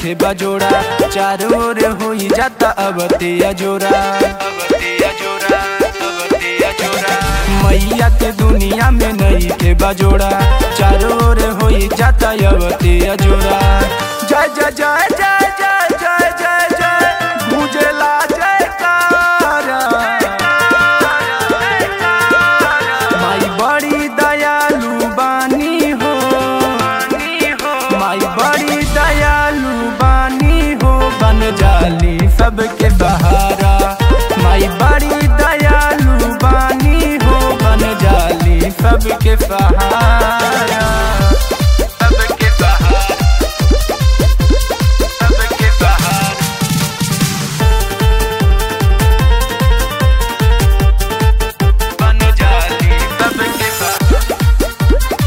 थे बजोड़ा चारों ओर हो जाता अब तेया जोरा अब तेया जोरा अब तेया जोरा मैया के दुनिया में नहीं थे बजोड़ा चारों ओर हो जाता अब तेया जोरा जय जय जय जय जय जय जय जय गुजला जयकारा माई बड़ी दयालु बानी हो माई बड़ी दयालु बानी हो बन जाली सबके सहारा माई बड़ी दयालु बानी हो बन जाली सबके सहारा सबके सहारा सबके सहारा बन जाली सबके सहारा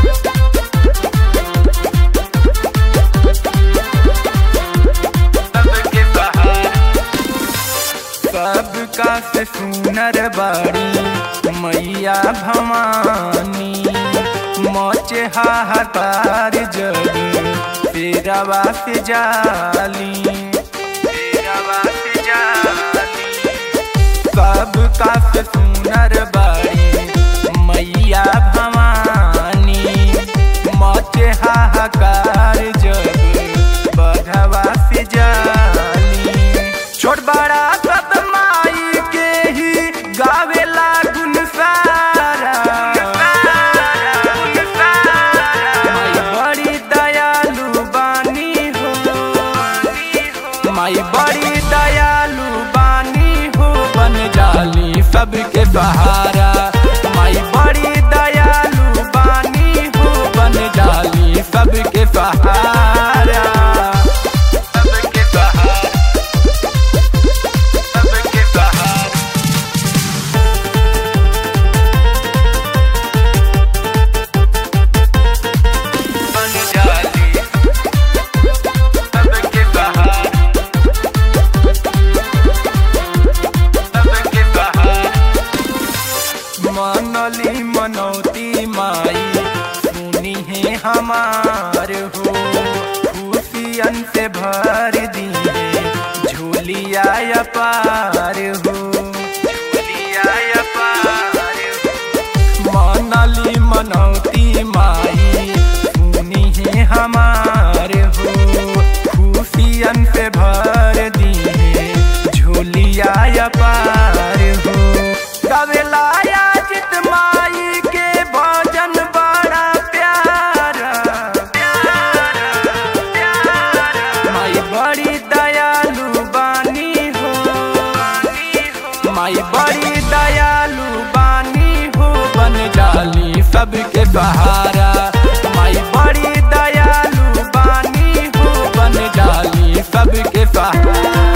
सबके सहारा सबका से सुनर बाड़ी मैया भवानी मोचे हाहाकार जग तेरावा से जाली तेरावा से जाली सबका से सुनर बाड़ी मैया भवानी मोचे हाहाकार जग बढ़वा से जाली छोट बड़ा सब माई के ही गावेला गुन सारा माई बड़ी दयालु बानी हो माई बड़ी दयालु बानी हो बन जाली सबके सहारा माई बड़ी दयालु बानी हो बन जाली सबके सहारा सबके सहारा सबके सहारा बन जाली सबके सहारा सबके सहारा मनली मनौती माई सुनी है हमार हो खुशियन से भर दी है झोलिया पार हो झोलिया पार हो मनली मनौती माई सुनी है हमार हो खुशियन से भर दी है झोलिया पार हो गवेला जित माई के भजन बड़ा प्यारा माई बड़ी दयालु बानी हो माई बड़ी दयालु बानी हो बन जाली सबके सहारा माई बड़ी दयालु बानी हो बन जाली सबके सहारा